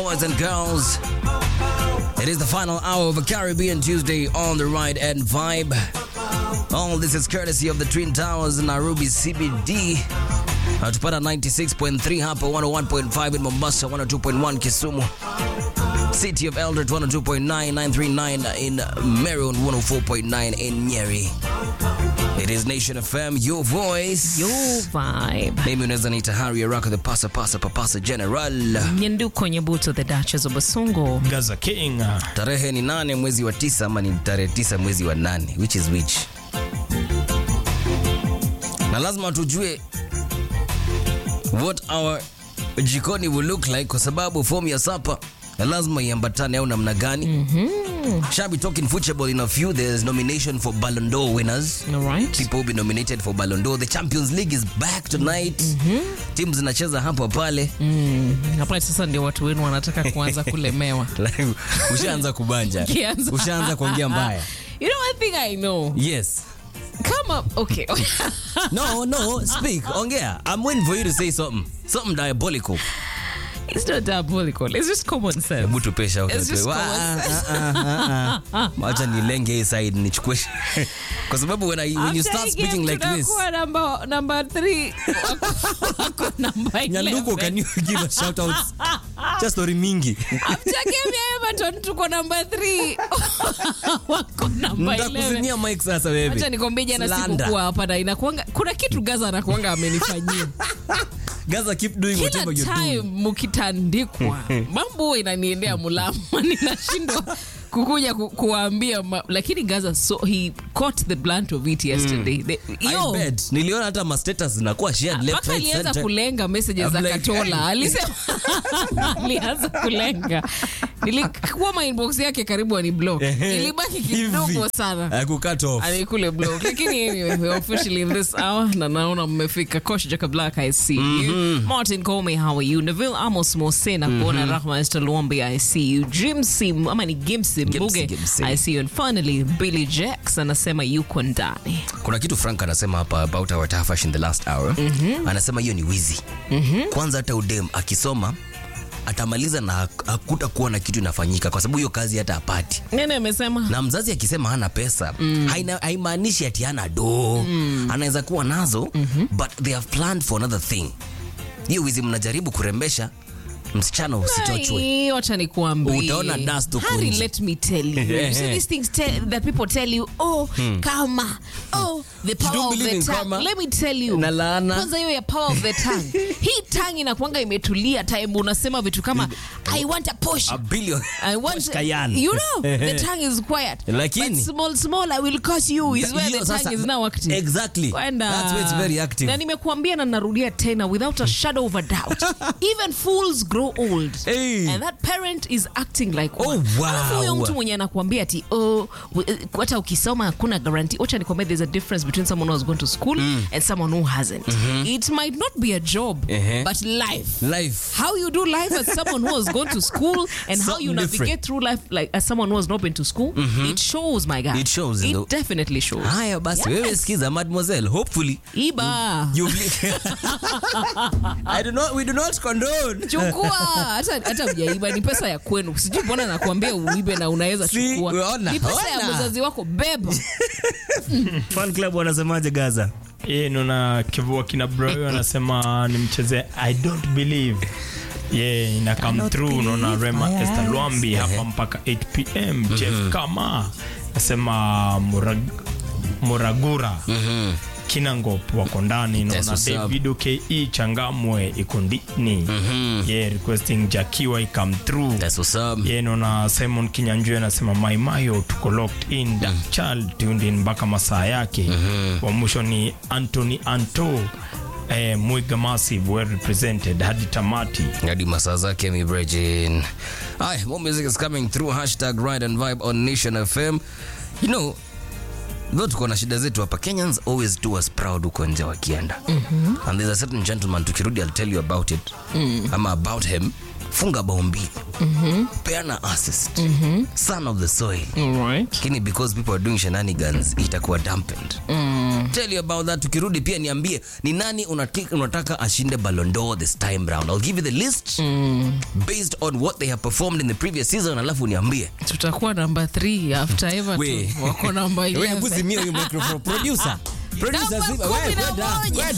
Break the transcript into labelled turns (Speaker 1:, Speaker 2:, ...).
Speaker 1: boys and girls. It is the final hour of a Caribbean Tuesday on the ride and vibe. All this is courtesy of the Twin Towers in Nairobi CBD. Natupata 96.3 hapa 101.5 in Mombasa, 102.1 Kisumu. City of Eldoret 102.9, 939 in Marion, 104.9 in Nyeri. It is Nation FM, your voice.
Speaker 2: Yo vibe.
Speaker 1: Mimi unaweza niita Harry Araka, the pasa pasa papasa general.
Speaker 2: Nyanduko Nyabuto, the Duchess of Basungo.
Speaker 3: Gaza King.
Speaker 1: Tarehe ni nane mwezi wa tisa ama ni tarehe tisa mwezi wa nane, which is which? Na lazima tujue what our jikoni will look like, kwa sababu fomu ya sapa na lazima iambatane au namna gani? mm-hmm. Shall be talking football in a few. There's nomination for Ballon d'Or winners.
Speaker 2: All right.
Speaker 1: People will be nominated for Ballon d'Or. The Champions League is back tonight. mm-hmm. Teams zinacheza hapa pale.
Speaker 2: Hapa sasa ndio watu wenu wanataka kuanza kulemewa.
Speaker 1: Like, ushaanza kubanja,
Speaker 2: Kianza.
Speaker 1: ushaanza kuongea mbaya.
Speaker 2: You know one thing I know.
Speaker 1: Yes.
Speaker 2: Come up. Okay.
Speaker 1: No, no, speak. Ongea. I'm waiting for you to say something. Something diabolical.
Speaker 2: it's not diabolical. It's just common sense.
Speaker 1: Hebu tupe shout
Speaker 2: It's
Speaker 1: out.
Speaker 2: just
Speaker 1: Wa-
Speaker 2: common
Speaker 1: ah, ah, ah, ah, ah. Wacha nilenge hii side nichukue. Kwa sababu when, I, when you start speaking like this.
Speaker 2: Tunakuwa number, number three. Wako number
Speaker 1: Nyanduko,
Speaker 2: 11.
Speaker 1: can you give a shout out? Just story mingi.
Speaker 2: After game ya Everton tuko number 3. Wako number 11.
Speaker 1: Ntakuzimia mic sasa wewe.
Speaker 2: Acha nikwambie jana
Speaker 1: Slander.
Speaker 2: sikukuwa hapa na inakuanga kuna kitu Gaza anakuanga amenifanyia.
Speaker 1: Gaza keep doing
Speaker 2: Kila
Speaker 1: whatever you're
Speaker 2: time
Speaker 1: doing.
Speaker 2: mukitandikwa mambo huwa inaniendea mulama ninashindwa kukuja ku, kuwaambia ma, lakini Gaza so he caught the blunt of it yesterday. The,
Speaker 1: I
Speaker 2: yo,
Speaker 1: bet. Niliona hata ma status zinakuwa shared left
Speaker 2: mpaka
Speaker 1: right
Speaker 2: alianza
Speaker 1: center.
Speaker 2: kulenga messages za
Speaker 1: I'm like,
Speaker 2: Katola. Alisema alianza kulenga. Nilikuwa my inbox yake karibu ani block. Ilibaki kidogo
Speaker 1: Hivi.
Speaker 2: sana.
Speaker 1: Hakucut off.
Speaker 2: alikule block lakini anyway we're officially in this hour na naona mmefika kosh jaka black i see you martin Comey how are you neville amos mose na kuona rahma esther luombe i see you jimsim ama ni gimsim
Speaker 1: Gimsi,
Speaker 2: buge
Speaker 1: Gimsi.
Speaker 2: i see you and finally billy jacks anasema yuko ndani
Speaker 1: kuna kitu frank anasema hapa about our tafash in the last hour anasema hiyo ni wizi kwanza hata udem akisoma atamaliza na hak- hakutakuwa na kitu inafanyika kwa sababu hiyo kazi hata apati
Speaker 2: nene amesema
Speaker 1: na mzazi akisema hana pesa haina- haimaanishi ati hana doo anaweza kuwa nazo but they have planned for another thing hiyo wizi mnajaribu kurembesha msichana usichochwe
Speaker 2: Ai, wacha nikuambie.
Speaker 1: Utaona dust huko
Speaker 2: Harry,
Speaker 1: nje.
Speaker 2: let me tell you. You see these things tell, that people tell you, oh, karma, oh, the power
Speaker 1: don't
Speaker 2: of
Speaker 1: believe
Speaker 2: the
Speaker 1: in
Speaker 2: tongue.
Speaker 1: karma?
Speaker 2: Let me tell you.
Speaker 1: Na laana.
Speaker 2: Kwanza hiyo ya power of the tongue. Hii tongue inakuanga imetulia time unasema vitu kama I want a Porsche.
Speaker 1: a billion
Speaker 2: I want
Speaker 1: Porsche Cayenne.
Speaker 2: You know, the tongue is quiet.
Speaker 1: Lakini-
Speaker 2: But small small I will curse you is where
Speaker 1: Hiyo
Speaker 2: the
Speaker 1: sasa-
Speaker 2: tongue is now active.
Speaker 1: Exactly.
Speaker 2: Kwenda.
Speaker 1: That's where it's very active.
Speaker 2: Na nimekuambia na narudia tena without a shadow of a doubt. Even fools grow old.
Speaker 1: Hey.
Speaker 2: And that parent is acting like
Speaker 1: Oh,
Speaker 2: one.
Speaker 1: wow.
Speaker 2: Alafu huyo mtu mwenye anakuambia ati oh, w- hata ukisoma hakuna guarantee. Wacha nikwambia there's a difference between someone who has gone to school and someone who hasn't. It might not be a job,
Speaker 1: Uh-huh.
Speaker 2: but life.
Speaker 1: life
Speaker 2: How you do life as someone who has gone to school and how you
Speaker 1: Something
Speaker 2: navigate
Speaker 1: different.
Speaker 2: through life like as someone who has not been to school, it shows my guy.
Speaker 1: It shows in
Speaker 2: It
Speaker 1: the-
Speaker 2: definitely shows.
Speaker 1: haya basi
Speaker 2: Yes.
Speaker 1: wewe sikiza mademoiselle hopefully
Speaker 2: Iba.
Speaker 1: you I do not we do not condone
Speaker 2: chukua hata hata ujaiba ni pesa ya kwenu sijui mbona nakuambia uibe na unaweza
Speaker 1: Si,
Speaker 2: chukua
Speaker 1: ona,
Speaker 2: ni pesa ya
Speaker 1: ona.
Speaker 2: mzazi wako beba
Speaker 1: fan club wanasemaje Gaza
Speaker 3: Ye, naona kivua kina bro anasema nimcheze I don't believe ye ina come through naona Rema Esther Lwambi hapa mpaka 8 pm Jeff Kama nasema Murag, Muragura Kinangop wako ndani
Speaker 1: Yes,
Speaker 3: naona
Speaker 1: what's up?
Speaker 3: David ke Changamwe iko ndini ye requesting Jakiwa ikam through
Speaker 1: that's what's up
Speaker 3: ye naona simon kinyanjui anasema maimayo tuko locked in dark child tuned in mpaka masaa yake wa mwisho ni anthony anto eh, mwiga massive well represented hadi tamati
Speaker 1: hadi masaa zake mi Virgin. Hi, more music is coming through hashtag ride and vibe on Nation FM. You know, though tuko na shida zetu hapa Kenyans always do us proud huko nje wakienda. And there's a certain gentleman tukirudi I'll tell you about it. Ama about him funga bao mbili peana assist son of the soil
Speaker 2: Alright.
Speaker 1: lakini because people are doing shenanigans itakuwa dampened tell you about that tukirudi pia niambie ni nani unati- unataka ashinde Ballon d'Or this time round i'll give you the list based on what they have performed in the previous season alafu niambie
Speaker 2: tutakuwa namba 3 after
Speaker 1: We.
Speaker 2: everton wako namba
Speaker 1: Wewe
Speaker 2: 11
Speaker 1: hebu zimia huyu microphone producer producer
Speaker 2: Namba
Speaker 1: zima-
Speaker 2: kumi
Speaker 1: wewe
Speaker 2: na
Speaker 1: kwenda,
Speaker 2: moja.
Speaker 1: wewe